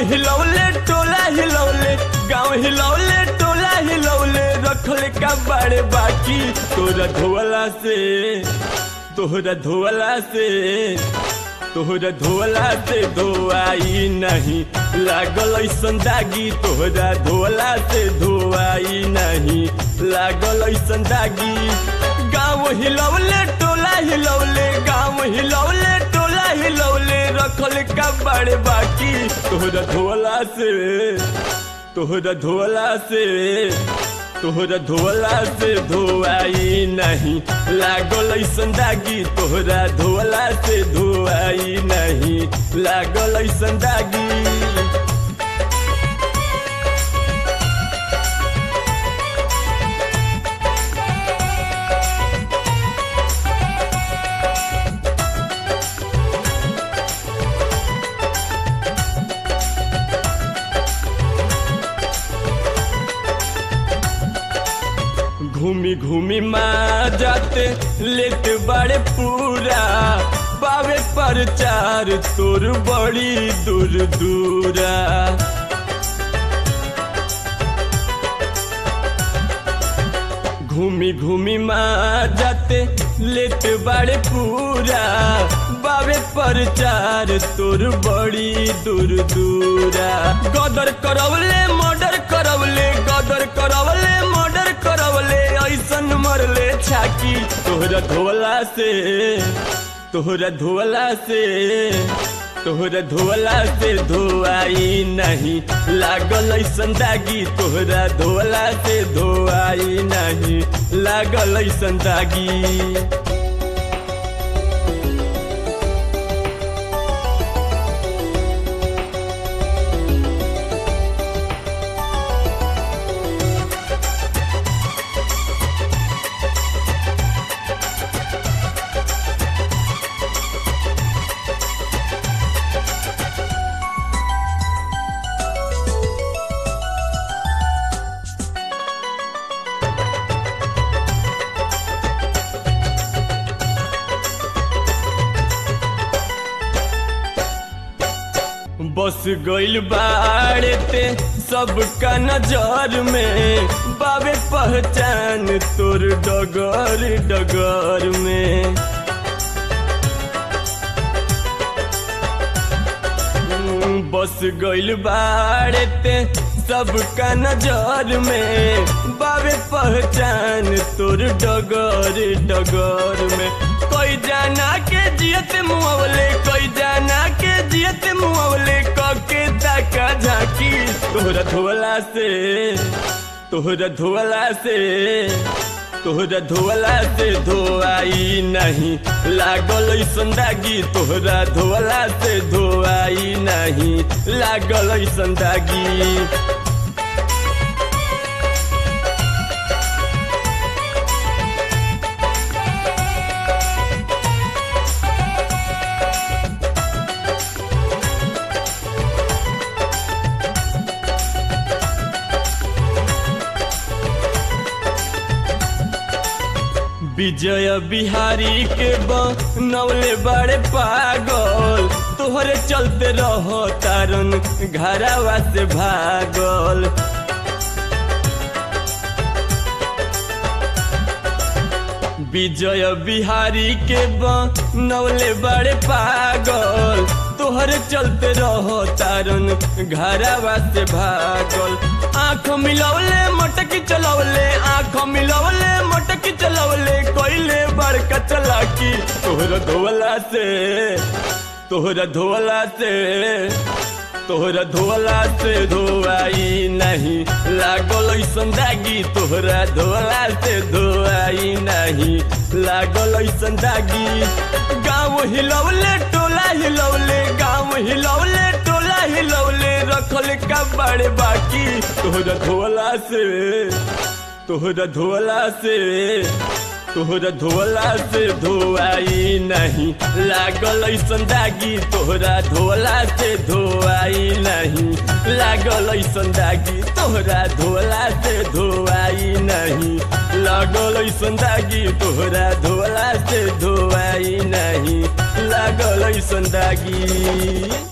हिलौले टोला हिलौले गाँव हिलौले टोला हिलौले रखल का बड़े बाकी तोरा धोला से तोहरा धोला से तोहरा धोला से धोआई नहीं लागल ऐसन दागी तोहरा धोला से धोआई नहीं लागल ऐसन दागी गाँव हिलौले टोला हिलौले गाँव हिलौले टोला हिलौले रखल का बड़े बाकी तोहरा धोला से तोहरा धोला से तोहरा धोला से धोआई नहीं लागल ऐसन दागी तोहरा धोला से धोआई नहीं लागल ऐसन दागी घूमी घूमी माँ जाते लेट बड़े पूरा बावे पर चार तोर बड़ी दूर दूरा घूमी घूमी माँ जाते लेट बड़े पूरा बावे पर चार तोर बड़ी दूर दूरा गदर करवले मर्डर करवले गदर करवले मर्डर करवले ऐसन मरले छाकी तोहरा धोला से तोहरा धोला से तोहरा धोला से धोआई नहीं लागल ऐसन दागी तोहरा धोला से धोआई नहीं लागल ऐसन दागी बस गइल बाड़े ते सबका नजर में बाबे पहचान तोर डगर डगर में हम्म, बस गइल बाड़े ते सबका नजर में बाबे पहचान तोर डगर डगर में कोई जाना के जियत मुआवले कोई जाना के जियत मुआवले कके ताका झाकी तोहरा धोला से तोहरा धोला से तोहरा धोला से धोआई नहीं लागल ऐसन दागी तोहरा धोला से धोआई नहीं लागल ऐसन दागी विजय बिहारी के बनौले बड़े पागल तोहरे चलते रहो तारन घरावा से भागल विजय बिहारी के बनौले बड़े पागल तोहरे चलते रहो तारन घरावा से भागल आँख मिलौले मटकी चलौले आँख मिलौले मटकी चलौले कोइले बड़का चलाकी तोहरा धोला से तोहरा धोला से तोहरा धोला से धोआई नहीं लागल ऐसन दागी तोहरा धोला से धोआई नहीं लागल ऐसन दागी गाँव हिलौले टोला हिलौले गाँव हिलौले टोला हिलौले रखल का बड़े बाकी तोहरा धोला से तोहरा धोला से तोहरा धोला से धोआई नहीं लागल ऐसन दागी तोहरा धोला से धोआई नहीं लागल ऐसन दागी तोहरा धोला से धोआई नहीं लागल ऐसन दागी तोहरा धोला से धोआई नहीं लागल ऐसन दागी